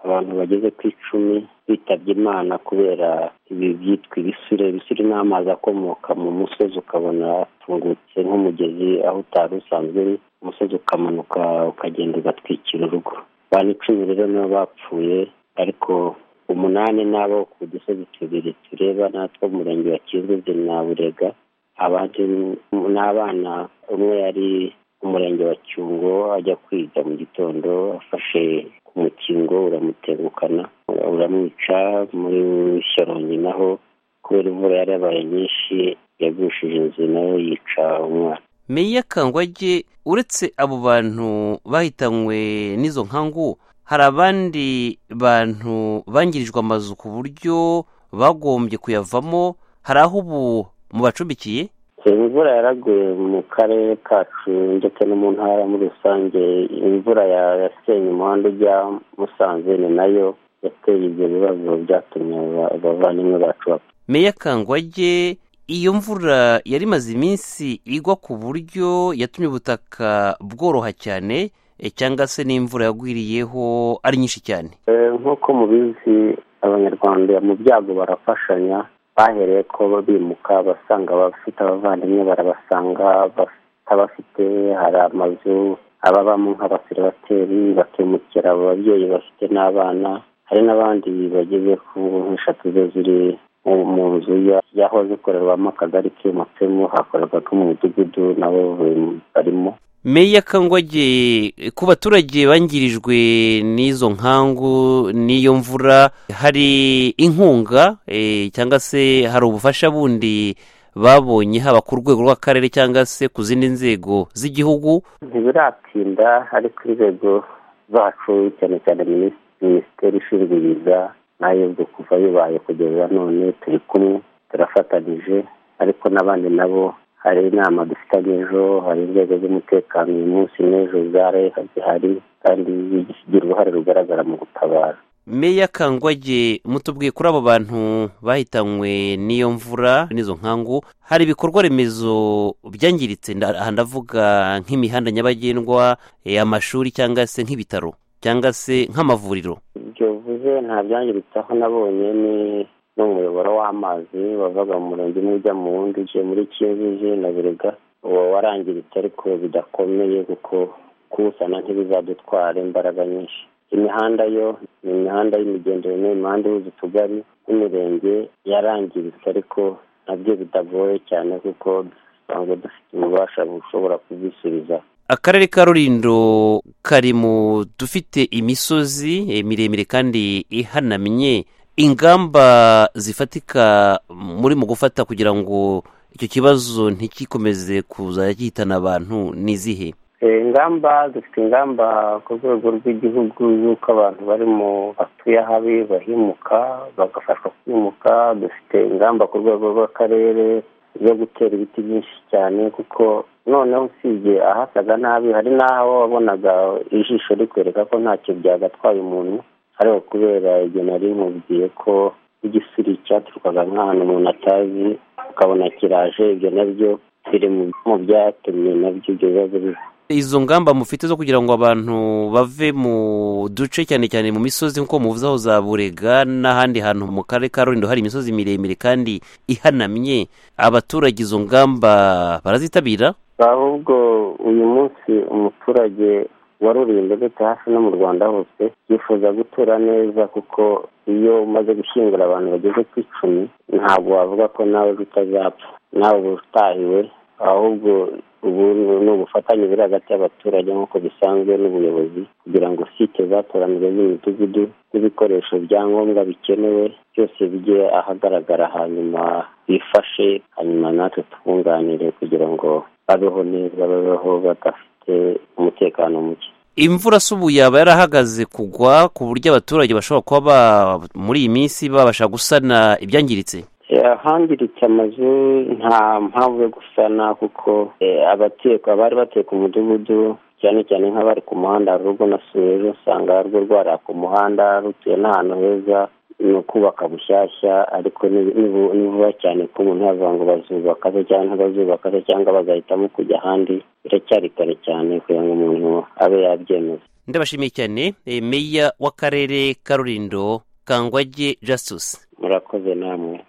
abantu bageze ku icumi bitabye imana kubera ibi byitwa ibisire ibisire ni amazi akomoka mu musozi ukabona atungutse nk'umugezi aho utari usanzwe uri umusozi ukamanuka ukagenda ugatwikira urugo abantu icumi rero nibo bapfuye ariko umunani n'abo ku dusozi tubiri tureba natwo umurenge wa kizuzi na burega abandi ni abana umwe yari umurenge wa cyungo ajya kwiga mu gitondo afashe ku mukingo uramutegukana uramwica muri shyorongi naho kubera imvura yari yabaye nyinshi yagushije inzu nawe yica umwana meya kangwage uretse abo bantu bahitanywe n'izo nkangu hari abandi bantu bangirijwe amazu ku buryo bagombye kuyavamo hari aho ubu mubacumbikiye imvura yaraguye mu karere kacu ndetse no mu ntara muri rusange imvura yasenye umuhanda ujya musanze ni nayo yateye ibyo bibazo byatumye abavandimwe bacu bapfa meya kangwage iyo mvura yari imaze iminsi igwa ku buryo yatumye ubutaka bworoha cyane cyangwa se n'imvura yagwiriyeho ari nyinshi cyane nk'uko mubizi abanyarwanda mu byago barafashanya bahereye ko bimuka basanga abafite abavandimwe barabasanga abafite hari amazu ababamo nk'abaseribateri bakimukira abo babyeyi bafite n'abana hari n'abandi bageze ku eshatu zo ziri mu nzu yahoze ikorerwamo akagari kimutsemo hakorerwaga mu mudugudu nabo barimo meya kangwage ku baturage bangirijwe n'izo nkangu n'iyo mvura hari inkunga cyangwa se hari ubufasha bundi babonye haba ku rwego rw'akarere cyangwa se ku zindi nzego z'igihugu ntibiratinda ariko inzego zacu cyane cyane minisiteri ishinzwe ibiza nayo ubwo kuva bibaye kugeza none turi kumwe turafatanyije ariko n'abandi nabo hari inama dufitanye ejo hari inzego z'umutekano uyu munsi n'ejo zare zihari kandi zigira uruhare rugaragara mu gutabara meya kangwage mutubwiye kuri abo bantu bahitanywe n'iyo mvura n'izo nkangu hari ibikorwa remezo byangiritse ndavuga nk'imihanda nyabagendwa amashuri cyangwa se nk'ibitaro cyangwa se nk'amavuriro ibyo bivuze nta byangiritse aho nabonye ni n'umuyoboro w'amazi wavaga mu murenge umwe ujya mu wundi ugiye muri kiyozi na burega uwo warangiritse ariko bidakomeye kuko kuwusana ntibizadutwara imbaraga nyinshi imihanda yo ni imihanda y'imigenderano imihanda ihuza utugari n'imirenge yarangiritse ariko nabyo bidagoye cyane kuko dusanzwe dufite ububasha bushobora kubisubiza akarere ka rurindo kari mu dufite imisozi miremire kandi ihanamye ingamba zifatika muri mu gufata kugira ngo icyo kibazo ntikikomeze kuza gihitana abantu n'izihe ingamba dufite ingamba ku rwego rw'igihugu z'uko abantu barimo batuye habi bahimuka bagafashwa kwimuka dufite ingamba ku rwego rw'akarere zo gutera ibiti byinshi cyane kuko noneho usibye ahasaga nabi hari n'aho wabonaga ijisho rikwereka ko ntacyo byagatwaye umuntu ariko kubera igihe nari mubwiye ko igisiri cyaturukaga nk'ahantu umuntu atazi ukabona kiraje ibyo nabyo biri mu byatumye nabyo ibyo bibazo biba izo ngamba mufite zo kugira ngo abantu bave mu duce cyane cyane mu misozi nk'uko muvuze aho za burega n'ahandi hantu mu karere ka rurindo hari imisozi miremire kandi ihanamye abaturage izo ngamba barazitabira ahubwo uyu munsi umuturage waruriye ndetse hafi no mu rwanda hose yifuza gutura neza kuko iyo umaze gushyingura abantu bageze ku icumi ntabwo wavuga ko nawe utazapfa nawe utahiwe ahubwo ubu ni ubufatanye buri hagati y'abaturage nk'uko bisanzwe n'ubuyobozi kugira ngo site zatoranijwe z'imidugudu n'ibikoresho bya ngombwa bikenewe byose bijye ahagaragara hanyuma bifashe hanyuma natwe twunganire kugira ngo babeho neza babeho badafite umutekano muke imvura si ubu yaba yarahagaze kugwa ku buryo abaturage bashobora kuba muri iyi minsi babasha gusana ibyangiritse ahangiritse amazu nta mpamvu yo gusana kuko abatuye abari batuye ku mudugudu cyane cyane nk'abari ku muhanda hari urwo nasuye ejo usanga rwo rwaraka umuhanda rutuye n'ahantu heza ni ukubaka bushyashya ariko ni vuba cyane ko umuntu yavuga ngo bazubaka se cyangwa ntibazubaka se cyangwa bagahitamo kujya ahandi biracyari kare cyane kugira ngo umuntu abe yabyemeza ndabashimiye cyane meya w'akarere ka rurindo kangwage jasusi murakoze namwe